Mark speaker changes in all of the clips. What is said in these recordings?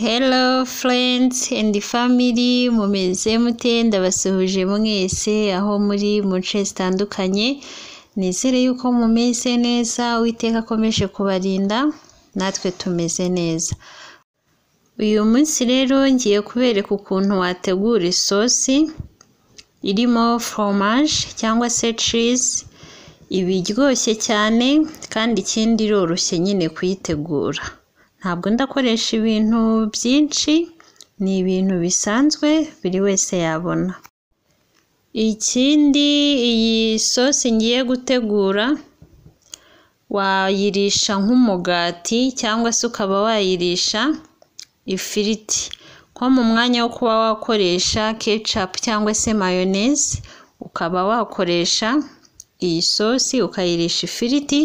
Speaker 1: Hello friends and family mumeze mute ndabasuhuje mwese aho muri mu nce zitandukanye nizere yuko mumeze neza uwiteka akomeje kubarinda natwe tumeze neza uyu munsi rero ngiye kubereka ukuntu wategura isosi irimo fromage cyangwa se cheese iba iryoshye cyane kandi ikindi iroroshye nyine kuyitegura ntabwo ndakoresha ibintu byinshi ni ibintu bisanzwe buri wese yabona ikindi iyi sosi ngiye gutegura wayirisha nk'umugati cyangwa se ukaba wayirisha ifiriti nko mu mwanya wo kuba wakoresha kecapu cyangwa se mayoneze ukaba wakoresha iyi sosi ukayirisha ifiriti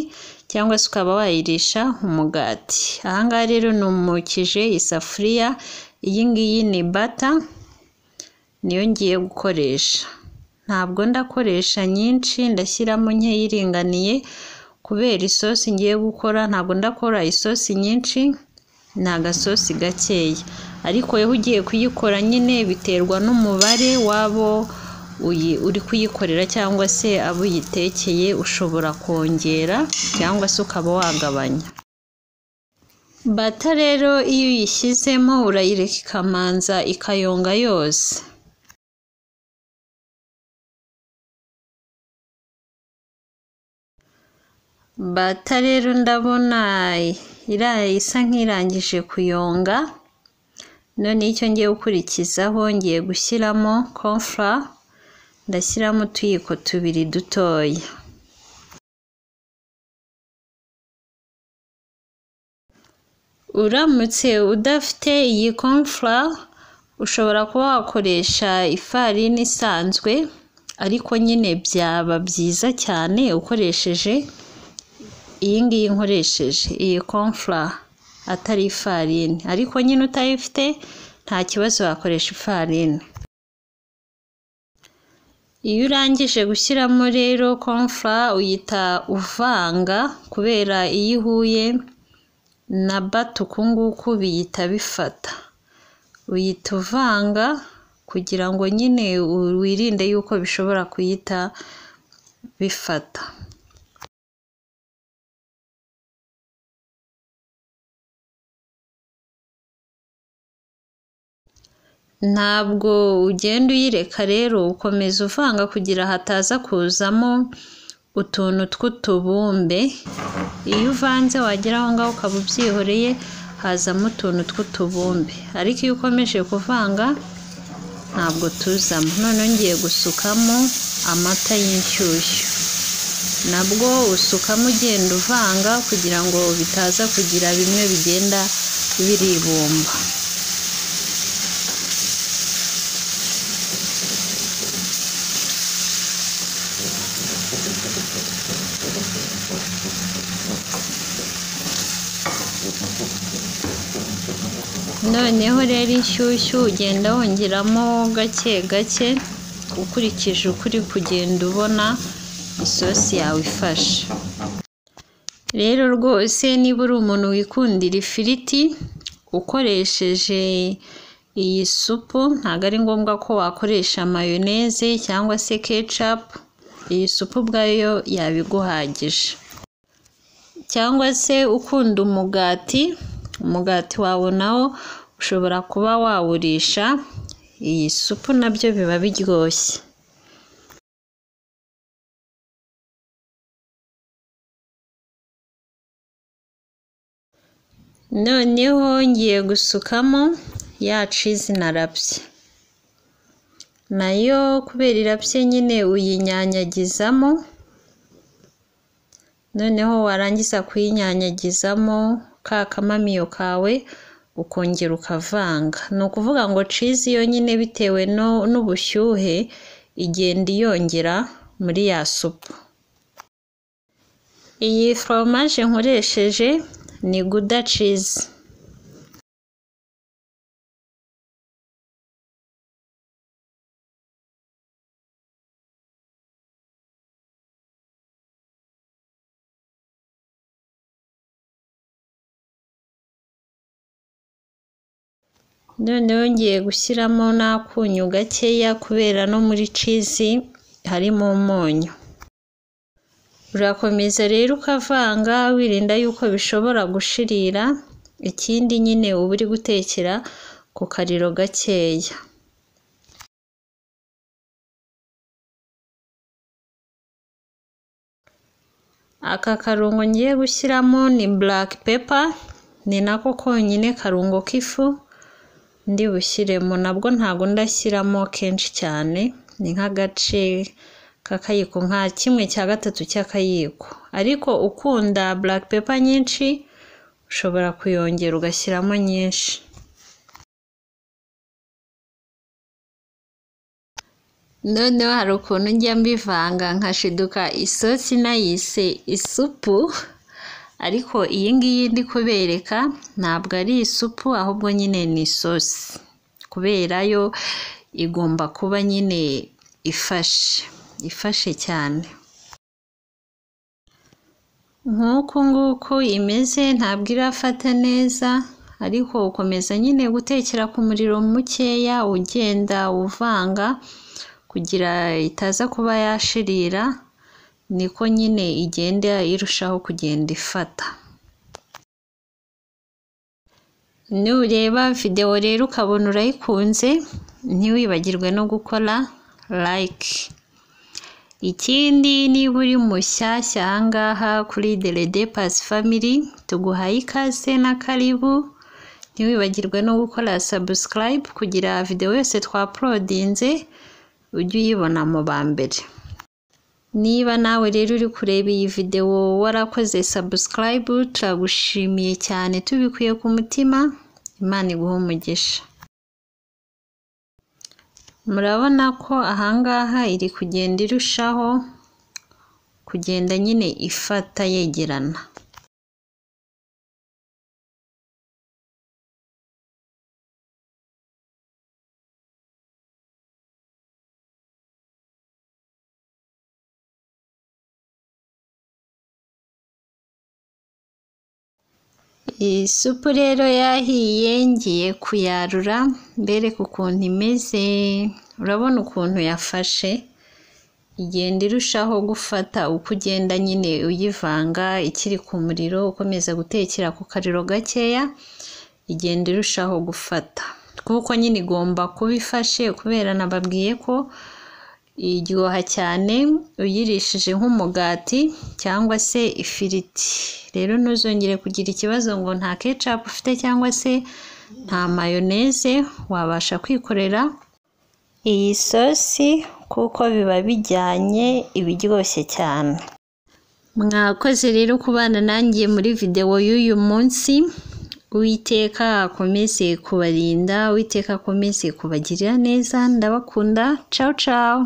Speaker 1: cyangwa se ukaba wayirisha umugati aha ngaha rero numukije isafuriya iyi ngiyi ni bata niyo ngiye gukoresha ntabwo ndakoresha nyinshi ndashyiramo nkeya iringaniye kubera isosi ngiye gukora ntabwo ndakora isosi nyinshi ni agasosi gakeya ariko wowe ugiye kuyikora nyine biterwa n'umubare w'abo uri kuyikorera cyangwa se abo uyitekeye ushobora kongera cyangwa se ukaba wagabanya bata rero iyo uyishyizemo urayireka ikamanza ikayonga yose bata rero ndabona isa nk'irangije kuyonga none icyo ngiye gukurikizaho ngiye gushyiramo konfura ndashyiramo utuyiko tubiri dutoya uramutse udafite iyi konfura ushobora kuba wakoresha ifarini isanzwe ariko nyine byaba byiza cyane ukoresheje iyi ngiyi nkoresheje iyi konfura atari ifarini ariko nyine utayifite nta kibazo wakoresha ifarini iyo urangije gushyiramo rero konfura uyita uvanga kubera iyo ihuye na bato uku nguku biyita bifata uyita uvanga kugira ngo nyine wirinde yuko bishobora kuyita bifata ntabwo ugenda uyireka rero ukomeza uvanga kugira hataza kuzamo utuntu tw'utubumbe iyo uvanze wagera aho ngaho ukaba ubyihoreye hazamo utuntu tw'utubumbe ariko iyo ukomeje kuvanga ntabwo tuzamo noneho ngiye gusukamo amata y'inshyushyu nabwo usukamo ugenda uvanga kugira ngo bitaza kugira bimwe bigenda biribumba noneho rero inshyushyu ugenda wongeramo gake gake ukurikije uko uri kugenda ubona isosi yawe ifashe rero rwose niba uri umuntu wikundira ifiriti ukoresheje iyi supu ntabwo ari ngombwa ko wakoresha mayoneze cyangwa se kecapu iyi supu ubwayo yabiguhagije cyangwa se ukunda umugati umugati wawe nawo ushobora kuba wawurisha iyi supu nabyo biba biryoshye noneho ngiye gusukamo ya cizi narabye nayo kubera irabye nyine uyinyanyagizamo noneho warangiza kuyinyanyagizamo ka kamamiyo kawe ukongera ukavanga ni ukuvuga ngo cizi yonyine bitewe n'ubushyuhe igenda iyongera muri ya supu iyi foromaje nkoresheje ni guda cizi noneho ngiye gushyiramo n'akunyu gakeya kubera no muri cizi harimo umunyu urakomeza rero ukavanga wirinda yuko bishobora gushirira ikindi nyine uba uri gutekera ku kariro gakeya aka karungo ngiye gushyiramo ni black pepper ni nako konyine karungo k'ifu ndi bushyiremo nabwo ntabwo ndashyiramo kenshi cyane ni nk'agace k'akayiko nka kimwe cya gatatu cy'akayiko ariko ukunda black pepper nyinshi ushobora kuyongera ugashyiramo nyinshi noneho hari ukuntu njya mbivanga nkashiduka isosi nayise isupu ariko iyi ngiyi ndi kubereka ntabwo ari isupu ahubwo nyine ni isosi kubera yo igomba kuba nyine ifashe ifashe cyane nk'uku nguku imeze ntabwo irafata neza ariko ukomeza nyine gutekera ku muriro mukeya ugenda uvanga kugira itaza kuba yashirira niko nyine igenda irushaho kugenda ifata nureba videwo rero ukabona urayikunze ntiwibagirwe no gukora like ikindi niba uri mushyashya ahangaha kuri derede pasi famili tuguhaye ikaze na karibu ntiwibagirwe no gukora sabusikarayibu kugira videwo yose twaporodinze ujye uyibona mu ba mbere niba nawe rero uri kureba iyi videwo warakoze sabusikarayibu turagushimiye cyane tubikuye ku mutima imana iguha umugisha murabona ko ahangaha iri kugenda irushaho kugenda nyine ifata yegerana iyi supu rero yahiye ngiye kuyarura mbereke ukuntu imeze urabona ukuntu yafashe igenda irushaho gufata uko ugenda nyine uyivanga ikiri ku muriro ukomeza gutekera ku kariro gakeya igenda irushaho gufata kuko nyine igomba kuba ifashe kubera nababwiye ko iryoha cyane uyirishije nk'umugati cyangwa se ifiriti rero ntuzongere kugira ikibazo ngo nta kecapu ufite cyangwa se nta mayoneze wabasha kwikorera iyi sosi kuko biba bijyanye iba iryoshye cyane mwakoze rero kubana nangiye muri videwo y'uyu munsi uwiteka akomeze kubarinda uwiteka akomeze kubagirira neza ndabakunda cawu cawu